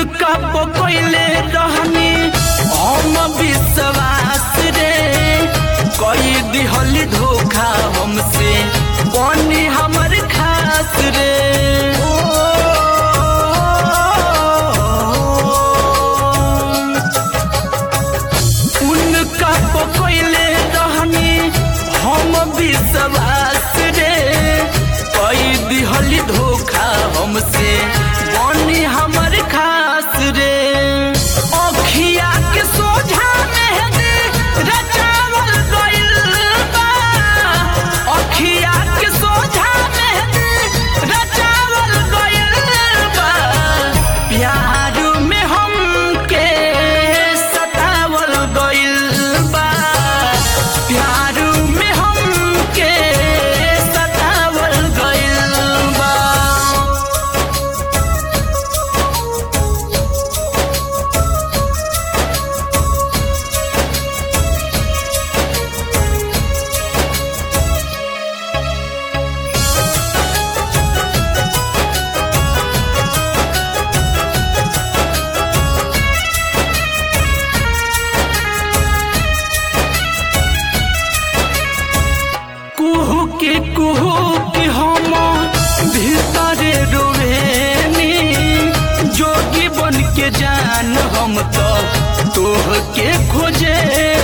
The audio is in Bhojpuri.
उनका पकैले रहनी हम विश्वास रे कई दिहली धोखा हमसे बनी हमर खास रे उनका पकैले रहनी हम विश्वास रे कई दिहली धोखा हमसे बनी हमर खास रे अखिया के सोझा मेहंदी रचावल गइल बा अखिया के सोझा मेहंदी रचावल गइल बा प्यार में हमके सतावल गइल बा प्यार में हमके सतावल गइल बा कुहू के कुहू के हम भीतरे रोवेनी जोगी बन के जान हम तो तोह के खोजे